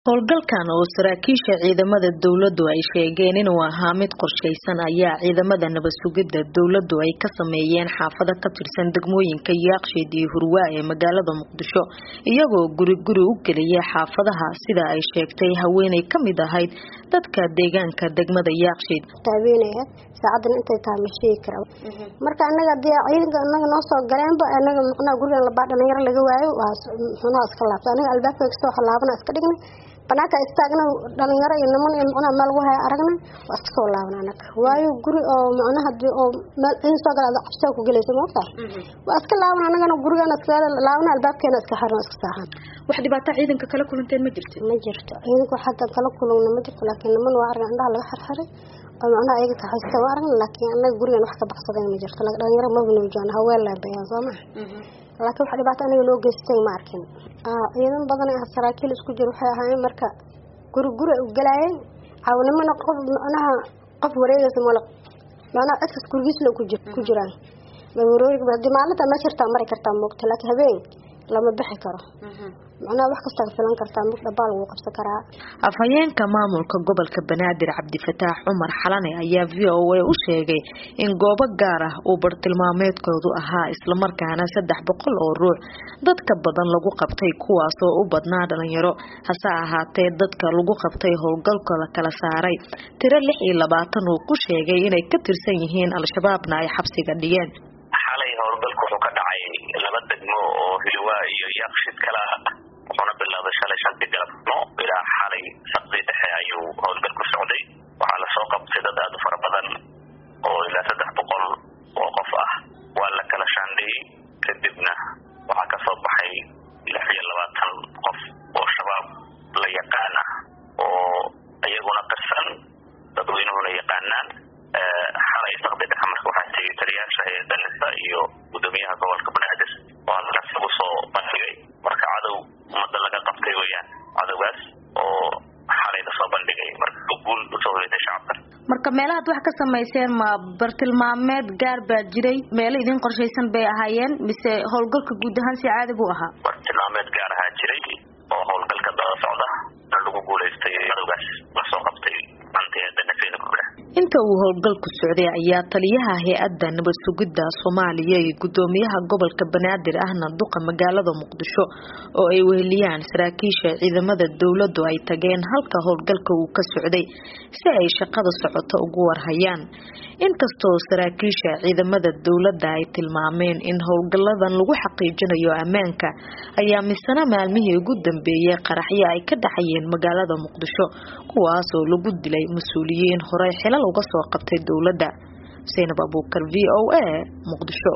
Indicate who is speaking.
Speaker 1: howlgalkan oo saraakiisha ciidamada dowladdu ay sheegeen inuu ahaa mid qorshaysan ayaa ciidamada nabad sugidda dowladdu ay ka sameeyeen xaafado ka tirsan degmooyinka yaaqshiid iyo hurwaa ee magaalada muqdisho iyagoo guri guri u geliyay xaafadaha sida ay sheegtay haweeney ka mid ahayd dadka deegaanka degmada yaaqshiid
Speaker 2: taabeynaya saacadan intay tahay ma sheegi kara marka anaga dee ciidanka anaga noo soo galeenba anaga muxnaa gurigan labaa dhalinyaro laga waayo waa muxnaa iska laabta anaga albaabka kasta waxa laabana iska dhignay banaanka istaagna dhalinyaro iyo niman iyo muxnaa meel lagu haya aragna waa iska soo laabana anaga waayo guri oo muxnaa hadii oo meel ciidan soo gala cabsiga ku gelaysa ma ogtahay waa iska laaban anagana gurigan iska laabana albaabkeena iska xirna iska saaxan
Speaker 1: wax dhibaato ciidanka kala kulanteen ma jirto
Speaker 2: ma jirto ciidanka hadda kala kulugna ma jirto laakiin niman waa argan indhaha laga xirxiray oo macnaha ayaga kaxaysta waa aragna laakiin anaga gurigan wax ka baxsaday ma jirto dhalinyaro mabna joogna haween laabayaan soo maha laakiin wax dhibaato aniga loo geystay ma arkin ciidan badan ah saraakiil isku jir waxay ahaayeen marka guri guri u galaayeen caawnimana qof macnaha qof wareegaysa mala macnaha cidkas gurigiisla ku jiraan hadii maalinta ma jirtaa mari kartaa moogta laakiin habeen lama bixi karo macnaha wax kasta filan kartaa mid dhabaal lagu qabsan karaa
Speaker 1: afhayeenka maamulka gobolka banaadir cabdifataax cumar xalane ayaa v o a u sheegay in goobo gaar ah uu bartilmaameedkoodu ahaa islamarkaana saddex boqol oo ruux dadka badan lagu qabtay kuwaas oo u badnaa dhalinyaro hase ahaatee dadka lagu qabtay howlgalka la kala saaray tiro lix iyo labaatan uu ku sheegay inay ka tirsan yihiin al-shabaabna ay xabsiga dhigeen
Speaker 3: xalay howlgalku wuxuu ka dhacay laba degmo oo hilwaa iyo yaaqshid kala wuxuuna bilaabay shalay shantii galabnimo ilaa xalay saqdii dhexe ayuu howlgal ku socday waxaa lasoo qabtay dad aada u fara badan oo ilaa saddex boqol oo qof ah waa la kala shaandhiyey kadibna waxaa kasoo baxay lix iyo labaatan qof oo shabaab la yaqaan ah oo iyaguna qirsan dadweynuhuna yaqaanaan xalay saqdi dhexe marka waxaa tegay taliyaasha hay-adda nisa iyo gudoomiyaha gobolka banaadir oo halkaas lagu soo bandhigay marka cadow ummadda laga qabtay weyaan cadowgaas oo xalay lasoo bandhigay marka guul usoo hoyatay shacabka
Speaker 1: marka meelahaad wax ka samayseen ma bartilmaameed gaar baa jiray meelo idin qorshaysan bay ahaayeen mise howlgalka guud ahaan si caadi buu ahaa
Speaker 3: bartilmaameed gaar ahaa jiray oo howlgalka daba socda lagu guulaystay cadowgaas lasoo qabtay
Speaker 1: inta uu howlgalku socday ayaa taliyaha hay-adda nabad sugidda soomaaliya iyo gudoomiyaha gobolka banaadir ahna duqa magaalada muqdisho oo ay weheliyaan saraakiisha ciidamada dowladdu ay tageen halka howlgalka uu ka socday si ay shaqada socoto ugu warhayaan inkastoo saraakiisha ciidamada dowladda ay tilmaameen in howlgaladan lagu xaqiijinayo ammaanka ayaa misana maalmihii ugu dambeeyay qaraxyo ay ka dhacayeen magaalada muqdisho kuwaas oo lagu dilay mas-uuliyiin horey xilal uga soo qabtay dowladda saynab abuukar v o a muqdisho